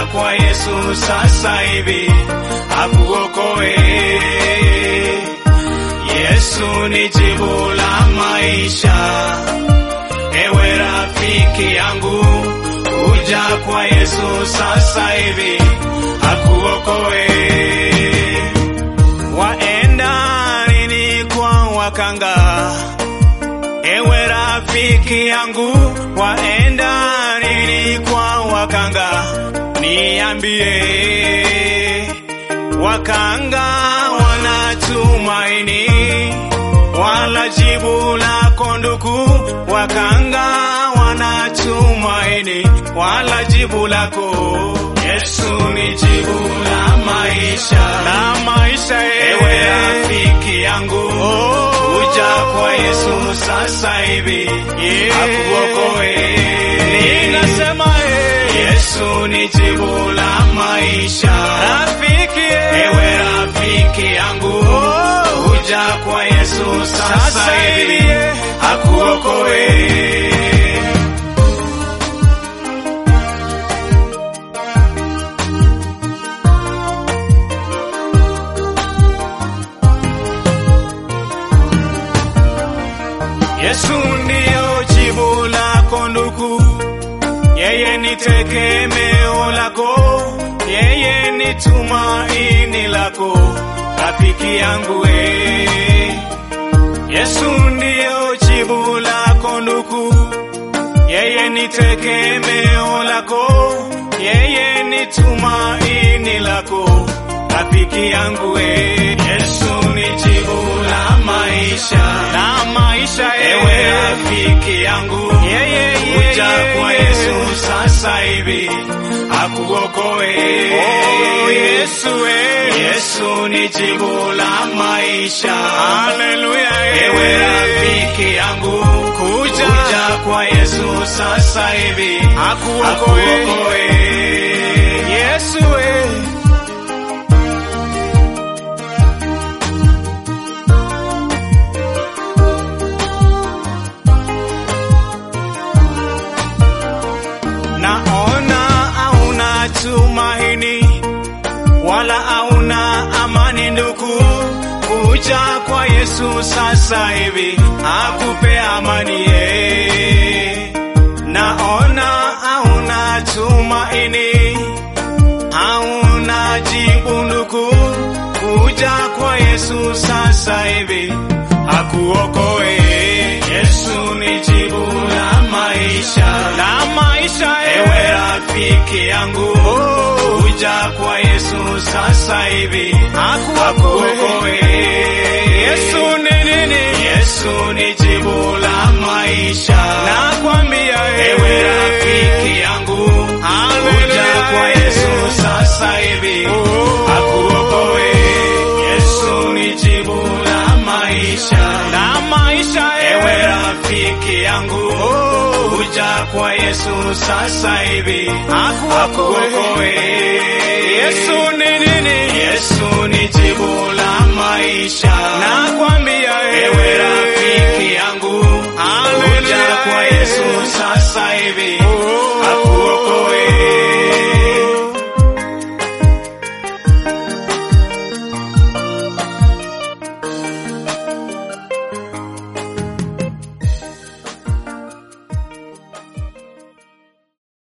kwa Yesu sasa hivi akuokoe. Yesu ni jibu la maisha. Ewe rafiki yangu, kuja kwa Yesu sasa hivi akuokoe. Waenda nini kwa wakanga? Ewe rafiki yangu, waenda nini kwa wakanga? Niambie, wakanga wanatumaini wala jibu lako ndugu, wakanga wanatumaini wala jibu lako. Yesu ni jibu la maisha, la maisha. Ewe rafiki yangu, kuja kwa Yesu sasa hivi akuokoe. Ninasema Yesu ni jibu la maisha, rafiki. Ewe rafiki yangu, kuja kwa Yesu sasa hivi akuokoe. Yesu ndiyo jibu lako ndugu, yeye ni tegemeo lako, yeye ni tumaini lako, rafiki yangu we. Yesu ndiyo jibu lako ndugu, yeye ni tegemeo lako, yeye ni tumaini lako, rafiki yangu we. Yesu ni jibu la maisha, la maisha. Ewe rafiki yangu, yeye kuja kwa Yesu sasa hivi akuokoe. Oh, Yesu we. Yesu ni jibu la maisha. Haleluya. Ewe rafiki yangu, kuja, kuja kwa Yesu sasa hivi akuokoe. Yesu we. naona hauna tumaini wala hauna amani ndugu, kuja kwa Yesu sasa hivi akupe amani ye. Naona hauna tumaini, hauna jibu ndugu, kuja kwa Yesu sasa hivi akuokoe. Yesu ni jibu la maisha, la maisha. Ewe rafiki yangu, kuja kwa Yesu sasa hivi akuokoe. Yesu ni nini? Yesu ni jibu la maisha, nakwambia ewe rafiki yangu, kuja kwa Yesu sasa hivi akuokoe. Yesu ni jibu la maisha, la maisha. Ewe rafiki yangu, kuja kwa Yesu sasa hivi akuokoe. Yesu ni nini? Yesu ni jibu la maisha, nakwambia ewe rafiki yangu, kuja kwa Yesu sasa hivi